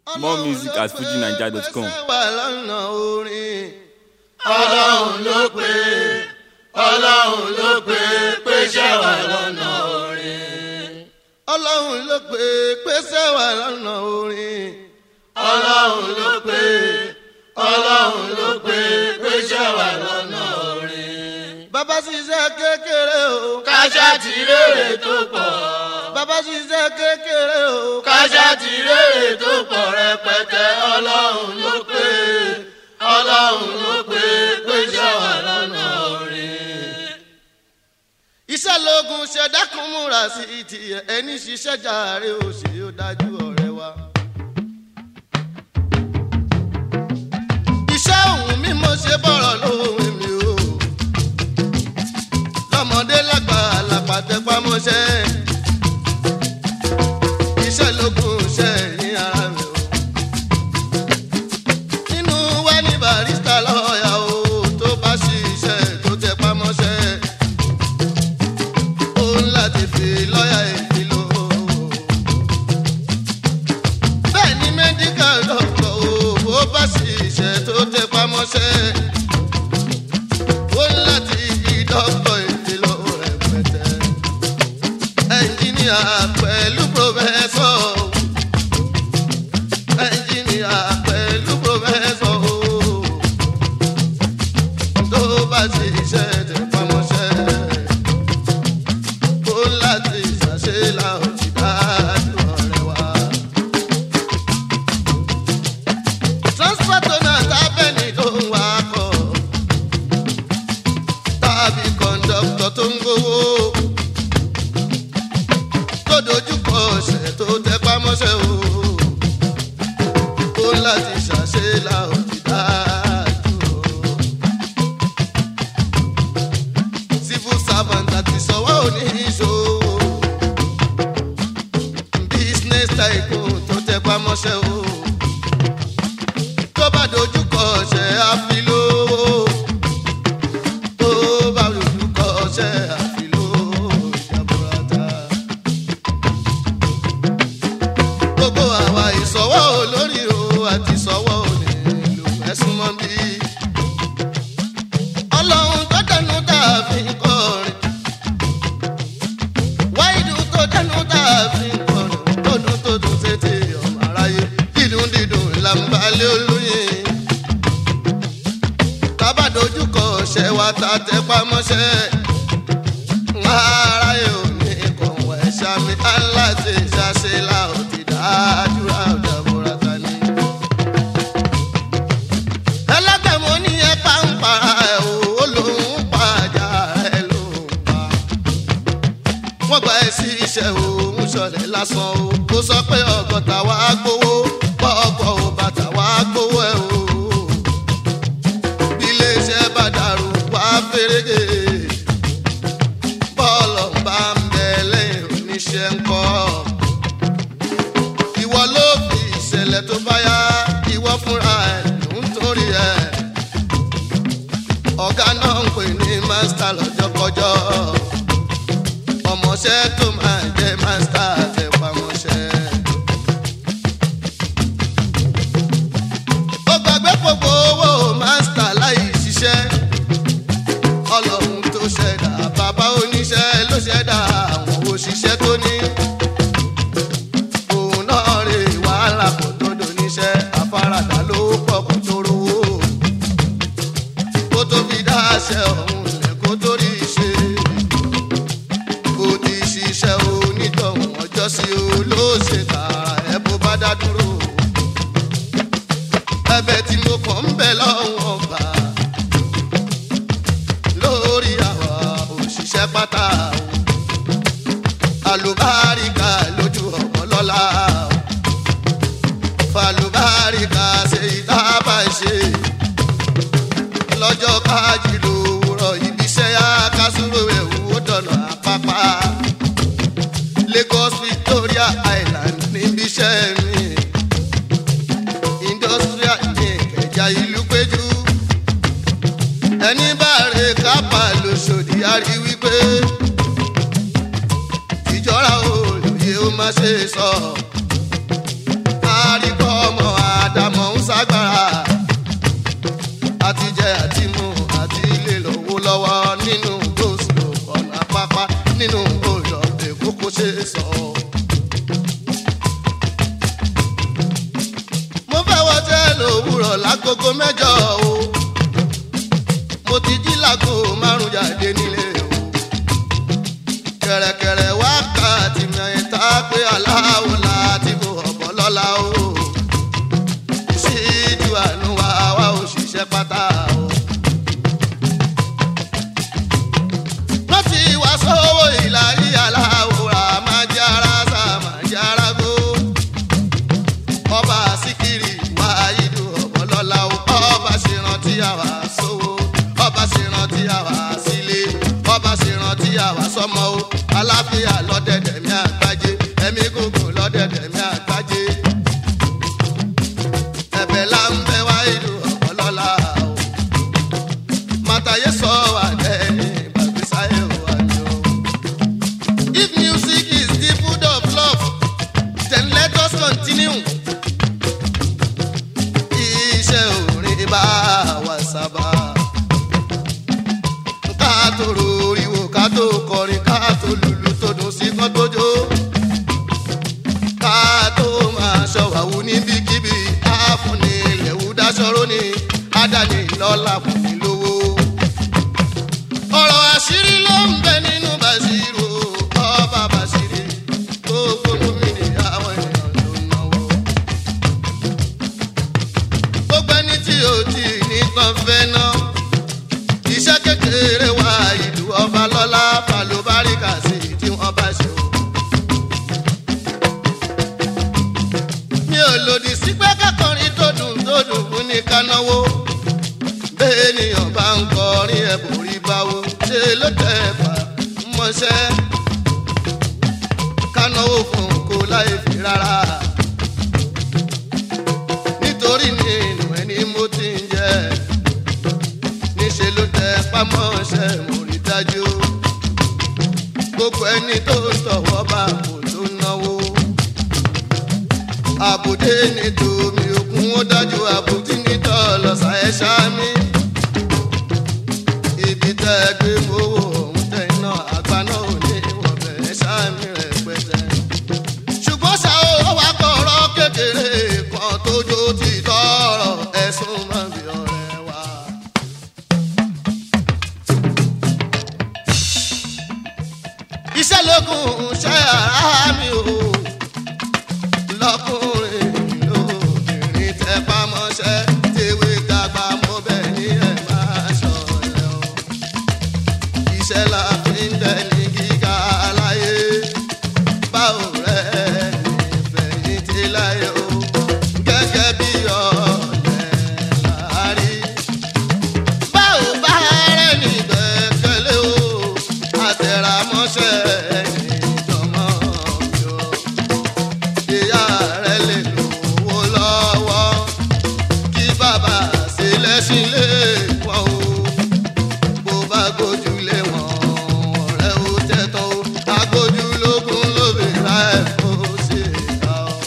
More music at fujinaija.com. wà lọ́nà orin. ọlọ́run ló pé ọlọ́run ló pé pé ṣẹ́ wà lọ́nà orin. ọlọ́run ló pé pèsè wà lọ́nà orin. ọlọ́run ló pé ọlọ́run ló pé pé ṣẹ́ wà lọ́nà orin. bàbá ṣiṣẹ́ kékeré o. káṣá ti rèrè tó pọ̀. bàbá ṣiṣẹ́ kékeré o. káṣá ti rèrè tó pọ̀ rẹpẹtẹ ọlọ́run ló pé ọlọ́run ló pé pé ṣẹ́ wà lọ́nà orin. iṣẹ́ lógun ṣẹ̀dákun múra sí ti ẹni ṣiṣẹ́ jàre ó ṣe ó dájú ọ̀rẹ́ wa. iṣẹ́ òun mi mo ṣe bọ̀rọ̀ lóhùn mi o. lọ́mọdé lágbà lápàtẹ́pámọ́ṣẹ́. iṣẹ́ lógun ṣe ẹ̀yìn ara mi o. nínú wa ní barista lọ́ọ̀yà o tó bá ṣiṣẹ́ tó tẹ pamọ́ṣẹ́ ó ń láti fi lọ́ọ̀yà èyí lò. bẹ́ẹ̀ ni medical doctor o ó bá ṣiṣẹ́ tó tẹ pamọ́ṣẹ́ ó ń láti fi doctor èyí lò rẹpẹtẹ. ẹnjìníà pẹ̀lú professor ẹnjìníà pẹ̀lú professor o tó bá ṣiṣẹ́ tẹ pamọ́ṣẹ́ ó láti ṣàṣelà òjì dájú ọ̀rẹ́ wa. transporter náà tábẹ́ni tó ń wá kọ̀ tàbí kọ̀ńdọ́tọ̀ tó ń gbowó tó dojúkọ ọ̀sẹ̀ tó tẹpá mọ́ṣẹ́ o ó láti ṣàṣelà òjì dájú o civil servant àti sọ̀wọ́ oníṣòwò business tycoon tó tẹ pamọ́ṣẹ́ o tó bá dojú kọ ọ̀ṣẹ́ àfilówó tó bá dojú kọ ọ̀ṣẹ́ àfilówó ìjàmbùràtà gbogbo àwa ìsọ̀wọ́ olórí o àti ìsọ̀wọ́ onílù ẹ̀sùn mọ́ bíi ọlọ́run tó dẹnu dàbí kọrin wáìdù tó dẹnu dàbí kọrin tódùn tó dùn sétí ọmọ aráyé dídùn dídùn làǹbalẹ̀ olóyè tábàdójúkọ ṣẹ wa ta tẹ pamọ́ṣẹ́ aráyé ò ní kọ̀wé ṣàmì aláṣẹ ṣàṣẹ la ò ti dájúra ọ̀dà bọ́ra ta ni ẹlẹgbẹmọ ní ẹ pàǹpà ẹ ò lòún pàjá ẹ lòún pa wọn gba ẹ sí iṣẹ́ òun ṣọlẹ lásán o kó sọ pé ọgọ́ta wàá gbowó pọpọ ò bàtà wàá gbowó ẹ o bí iléeṣẹ́ bá dàrú wàá fèrègè bọ́ọ̀lù bá ń bẹ lẹ́yìn oníṣẹ́ ńkọ́ ìwọ ló fi ìṣẹ̀lẹ̀ tó bá yá ìwọ fúnra ẹ̀ ló ń torí ẹ̀ ọ̀gá náà ń pè ní mástà lọ́jọ́kọjọ́ ọmọọṣẹ́ tó máa jẹ́ mástà àtẹ̀pamọ́ṣẹ́. ó gbàgbé gbogbo owó mástà láì ṣiṣẹ́ ọlọ́run tó ṣẹ̀dá bàbá oníṣẹ́ ló ṣẹ̀dá àwọn òṣìṣẹ́ tó ní òun náà rè wàhálà kò tó doníṣẹ́ afárádá ló pọ̀ kó tó rówó kó tó fi dáṣẹ́ ọ̀hún lẹ̀ kó tó rí ṣe kó ti ṣiṣẹ́ onítọ̀hún ọjọ́ sí o ló ṣe tààrà ẹ̀ bó bá dá dúró ẹ̀bẹ̀ tí mo kàn ń bẹ̀ lọ́wọ́ ọba lórí àwa òṣìṣẹ́ pátá o àlùbáríkà lójú ọmọ lọ́la falùbáríkà ṣe ìdábà ṣe lọ́jọ́ kájí lòwúrọ̀ ibiṣẹ́ yá kásúrò ẹ̀wù ó dọ̀nà àpápá lagos victoria island níbiṣẹ́ mi industrial ní ìkẹjà ìlú péjú ẹni bá rè kápá lóṣòdì á rí wípé ìjọra olùyẹ ó má ṣe sọ. àríkọ́ ọmọ òwúrọ̀ lágogo mẹ́jọ o mo ti jí lágo márùn jáde nílé o kẹ̀rẹ̀kẹ̀rẹ̀ wákàtí mẹ́ta pé aláwo láti kó ọ̀bọ lọ́la o ṣíjú àánú wa wá òṣìṣẹ́ pátá o. wọ́n ti wá sówó ìlà ìyàlá òwúrà máa jẹ́ ara sá máa jẹ́ ara gbó. ọba síkírì wá ìlú ọ̀bọ̀lọ́lá o. ọba ṣèrántí àwa sówó ọba ṣèrántí àwa sílé ọba ṣèrántí àwa sọmọ o. aláfíà lọ́dẹ̀dẹ̀ mi àgbájé ẹ̀mí gògùn lọ́dẹ̀dẹ̀ mi àgbájé. ẹ̀bẹ̀ là ń bẹ wá ìlú ọ̀bọ̀lọ́lá o. màtàyé sọ wà lẹ́yìn gbàgbésáyé wà ní o. If music is the food of love, then let us continue. Iṣẹ́ orin bá wa sábà. Ká tó roriwo, ká tó kọrin, ká tó lùlù tó dùn sí kán tó jó. Ká tó máa ṣọ̀wáwú níbikíbi, á fún ni ilẹ̀wù dáṣọ́rọ́ ni, á dání lọ́la fún mi lówó ọ̀rọ̀ àṣírí ló ń bẹ nínú bàṣírò ọba bàṣírí gbogbo gómìnà àwọn èèyàn ló ń náwó. gbogbo ẹni tí ò tí ì nìkan fẹ́ ná iṣẹ́ kékeré wa ìlú ọba lọ́lá falobáríkà sí tí wọ́n bá ṣe o. mi ò lòdì sí pé kákọrin tó dùn tó dùn fún ní kánáwó bẹ́ẹ̀nìyàn bá ń kọrin ẹ̀bùn rí báwo ṣe ló tẹ̀ fà mọ́ṣẹ́ kánáwó fún kó láì fi rárá nítorí nínú ẹni mo ti ń jẹ níṣẹ́ ló tẹ̀ pamọ́ṣẹ́ mo rí dájú gbogbo ẹni tó ń tọ̀wọ́ bá kò tó náwó àbùdé ní tòmí òkun ó dájú àbùdí ní tọ́lọ́sà ẹ̀ ṣáá mi ibi tẹ́ ẹ gbé owó ọ̀hún tẹ̀ iná àgbà náà ò ní wọ́n bẹ̀rẹ̀ sáàmì rẹ̀ pẹ̀tẹ́. ṣùgbọ́n ṣá ó wá kọ̀ọ̀rọ̀ kékeré kan tójó ti tọrọ ẹ̀sùn mọ́ bí ọ̀rẹ́ wa. iṣẹ́ lókun ṣe ara mi o lọ́kùnrin lóbìnrin tẹ́ pamọ́ṣẹ́ tèwé dàgbà mọ́ bẹ́ẹ̀ ni ẹ̀ máa ṣọ̀lẹ́ o iṣẹ́ la fi ń dẹni gíga láyé báwo rẹ̀ nífẹ̀yìntì láyé o gẹ́gẹ́ bí ọ̀lẹ́ láàrí. báwo bá rẹ̀ nígbẹ́kẹ̀lé o àtẹ̀rámọ́ṣẹ́ ìjọmọ́ mi o ìyá rẹ̀ lè lówó lọ́wọ́ kí bàbá ṣe lẹ́sìn lé wọn o bó bá gbójúlé wọn ọ̀rẹ́ ó tẹ́tọ́ o agbójúlógún lóbi láì kó ṣe ká o.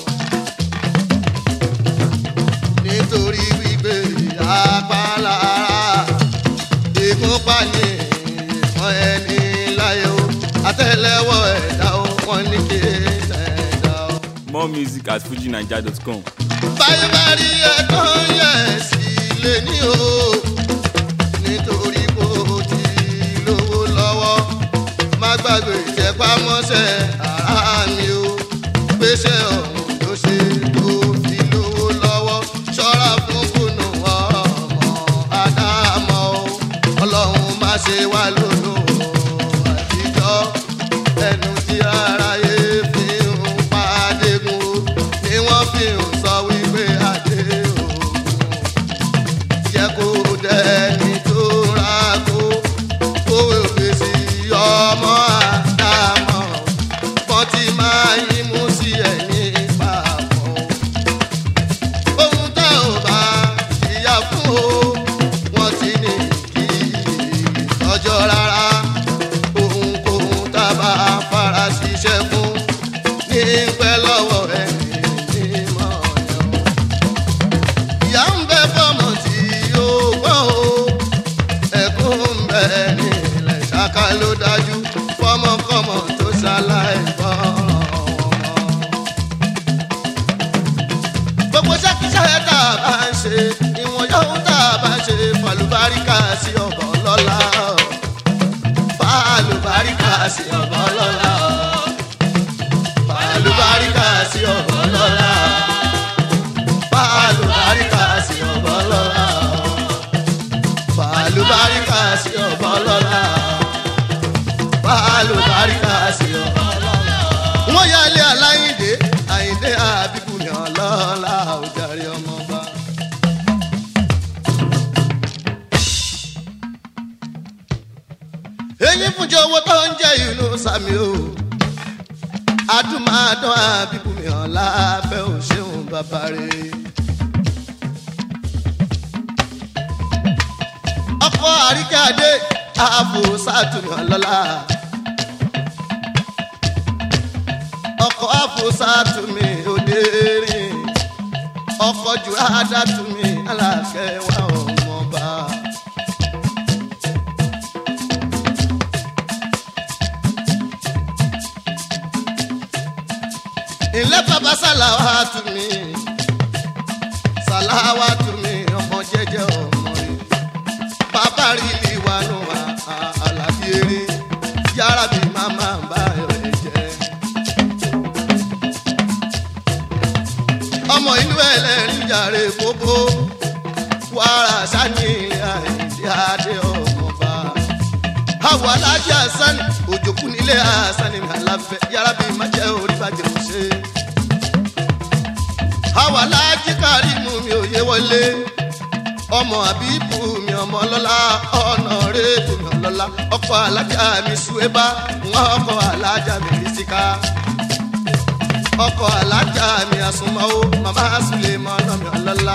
nítorí wípé apálára ìkúnpá ní ìfọ̀n ẹni láyé o àtẹ́lẹwọ́ ẹ̀dá o wọ́n ní kí ẹ̀dá o More music at fujinaija.com. báyé bá rí ẹ̀tọ́ yẹ sí lé ní o nítorí kò tí lówó lọ́wọ́ má gbàgbé ìjẹ́pámọ́ṣẹ́ ara mi o gbéṣẹ́ ọ̀hún ló ṣe tó fi lówó lọ́wọ́ ṣọ́ra fún kùnú ọmọ ádámọ́ o ọlọ́run má ṣe wá lólo àtijọ́ ẹnu tí aráyé fi ń pàdégún o ni wọ́n fi ń sọ wípé adé òògùn jẹ́ kó dẹni tó ra kó kówé òfèsì ọmọ àdámọ̀ kan tí máa yín mú sí ẹ̀yìn papọ̀ ohun tá ò bá ìyá fún o wọ́n ti ní kí ọjọ́ rárá ohunkóhun tá a bá fara ṣiṣẹ́ fún ní pẹ́ lọ́wọ́ ẹni mímọ́ yẹn ìyá ń bẹ fọmọ tí yóò gbọ́n o ẹkún ń bẹ nílẹ̀ ṣáká ló dájú fọmọkọmọ tó ṣaláì gbọ́ràn wọn. gbogbo ṣẹ́kíṣẹ́ tá a bá ń ṣe ni ohun tá a bá ṣe fàlùbáríkà sí ọ̀bọ̀ ọlọ́lá fàlùbáríkà sí ọ̀bọ̀ ọlọ́lá fàlùbáríkà sí ọ̀bọ̀ ọlọ́lá fàlùbáríkà sí ọ̀bọ̀ ọlọ́lá fàlùbáríkà sí ọ̀bọ̀ ọlọ́lá fàlùbáríkà sí ọ̀bọ̀ ọlọ́lá. wọ́n yá ilé aláìndé àyíndé àbíkú ni ọlọ́lá òjàre ọmọọba. èyí fúnjọ owó tó ń jẹ ìlú sami o adúmáadán àbíkú mi hàn lábẹ́ òṣèlú bàbá rẹ̀. ọkọ̀ àríkàdé ààbò sátúnyàn lọ́la. ọkọ̀ ààbò sátúnmí òde rìn ọkọ̀ jù àdátúnmí alákẹ́wà ọmọọba. ilé bàbá sàlàwà tù mí sàlàwà tù mí ọmọ jẹjẹ ọmọ rẹ bàbá rí mi wà nù àlàbí eré yàrá bí màmá bá rẹ jẹ. ọmọ ìlú ẹlẹ́rìí jàre kókó wàrà sani àìsí adé ọmọba àwọn alájà asani òjòkú nílé asani mi àlàfẹ yàrá bí má jẹ orí bàjẹ́ kò ṣe. àwọn alájí kárí mú mi ò yé wọlé ọmọ àbíbù mi ọmọ lọ́la ọ̀nà rẹ́ẹ̀bù mi ọlọ́la ọkọ̀ alájà mi ṣùwébà wọn ọkọ̀ alájà mi bísíká ọkọ̀ alájà mi àsùnmọ́wó màmá sùlẹ̀ mọ́ ọ̀nà mi ọlọ́la.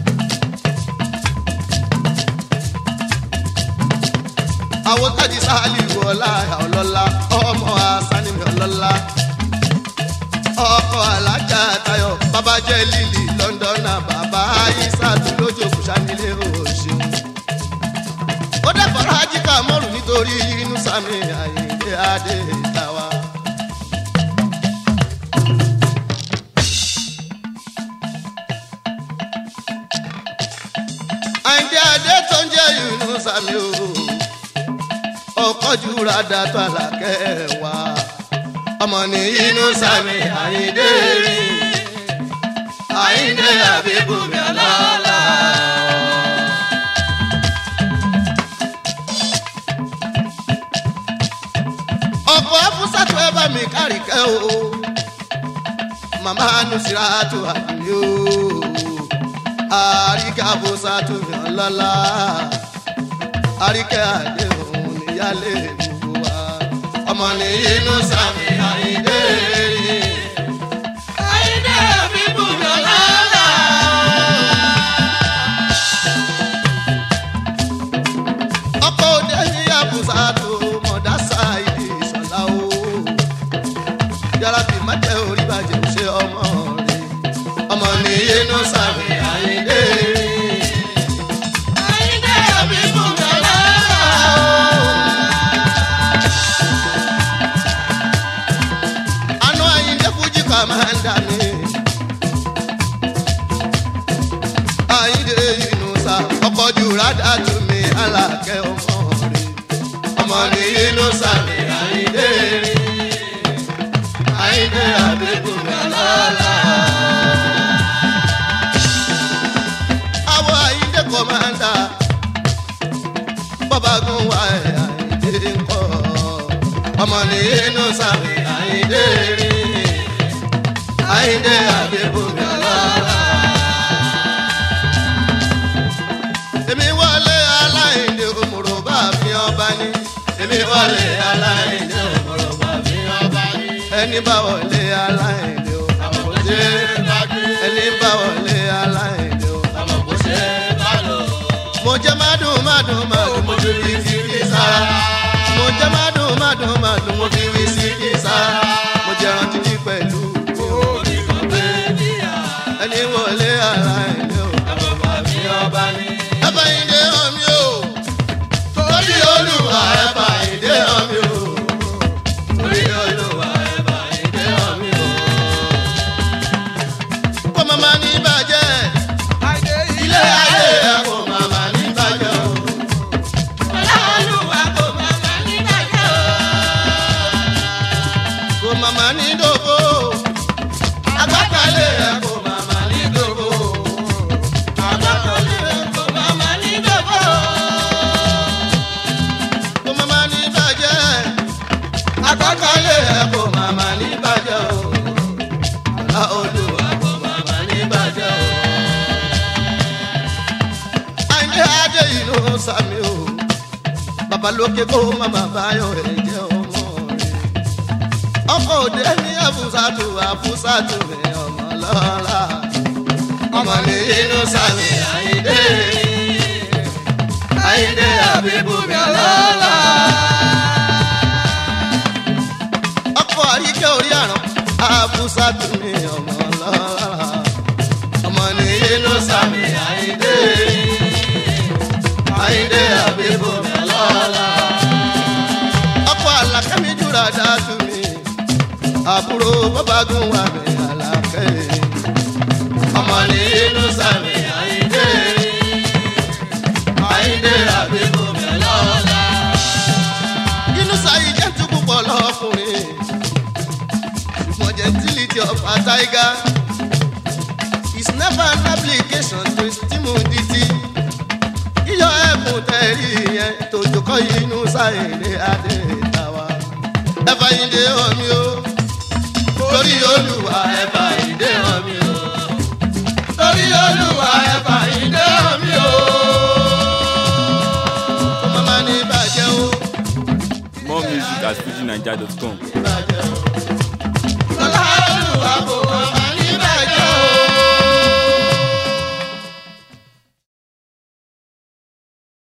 àwọn tájì sáálì wọlá ọlọ́lá ọmọ asánimi ọlọ́lá ọkọ̀ alájà tayọ̀ bàbá jẹ́ lílì lọ́ndọ̀nà bàbá ayísàtú lójókòó sanilé òṣèlú. ó dẹ́kọ̀ọ́ ajíkà mọ́rù nítorí inú sami àyíké adé ìtawà. àyíké adé tó ń jẹ́ inú sami o ọkọ̀jú rada tó àlàkẹ́ wa ọmọ ní inú sami àyíndé rí àyíndé àbíkú mi ọlọ́lá. ọkọ̀ afúsàtò ẹ bá mi kárìkẹ́ o màmá nusiratu àbí o àríkẹ́ afúsàtò mi ọlọ́lá àríkẹ́ àdéhùn níyàlé gbogbo wa ọmọ ní inú sami àyíndé rí. àyíndé àbíkú mi ọlọ́lá. ọkọ̀ òde ní àbùsà tó mọ̀dá sáìdì ìṣọ̀lá o. yàrá bí má jẹ́ orí bàjẹ́ ṣe ọmọ rẹ̀ ọmọ ní inú sami àyíndé rí. àyíndé àbíkú mi ọlọ́lá. Àná Àyìndé Fújì kàmáńdà mi. Àyìndé Yunusa ọkọ̀ jùrádà tù mí alákẹ́ ọmọ rẹ̀. Ọmọ ní Yunusa mi Àyìndé rí. Àyìndé àbíkú mi ọlọ́lá. Àwọ̀ Àyìndé kọ̀máńdà. Bọ́bá gún wa ẹ̀ Àyìndé ń kọ́. Ọmọ ní Yunusa mi Àyìndé rí. Àyìndé àbíkú mi ọlọ́lá. èmi wọlé aláìndé òmùrò bá fi ọba ní. èmi wọlé aláìndé òmùrò bá fi ọba ní. ẹni bá wọlé aláìndé o. àmọ̀ kò ṣe é bá gbé. ẹni bá wọlé aláìndé o. àmọ̀ kò ṣe é bá lò. mo jẹ́ mádùn mádùn mádùn mo fi wí sí kí sára. mo jẹ́ mádùn mádùn mádùn mo fi wí sí kí sára. mo jẹ́ rántí ní pẹ̀lú. ẹni wọlé aláìndé o. àmọ̀ bá fi ọba ní ẹ̀fà ìdè hàn mí o. torí olùwà ẹ̀fà ìdè hàn mí o. torí olùwà ẹ̀fà ìdè hàn mí o. kó màmá ní bàjẹ́ ilé ayé ẹ̀ kò ọba lókè kó màmá báyọ̀ ẹ̀jẹ̀ ọmọ rẹ̀. ọkọ̀ òde ní àfúsàtù àfúsàtù mi ọmọ lọ́la. ọmọ ní inú sàmì àyíndé àyíndé àbíbú mi ọlọ́la. ọkọ̀ àríkẹ́ orí àrùn àfúsàtù mi ọmọ lọ́la. ọmọ ní inú sàmì àyíndé àyíndé àbíbú mi ọlọ́la. ọkọ̀ àlàkẹ́mi jùlọ dáàtú mi àbúrò bọ́bágún wà mí àlàkẹ́ ọmọ ní inú sàmì àyíndé àyíndé àbíbú mi ọlọ́la. inú sáyé jẹ́ tún púpọ̀ lọ́kùnrin ṣùgbọ́n gentility of a tiger is never an application to his timidity yíyọ ẹkùn tẹ̀rí yẹn tòjò kọ́ inú sáyẹ̀dẹ̀ adé tàwa. ẹ̀fà ìdè omi o torí olùwà ẹ̀fà ìdè omi o torí olùwà ẹ̀fà ìdè omi o. kó má má ní bàjẹ́ o More music at fujinaija.com. ní bàjẹ́ o.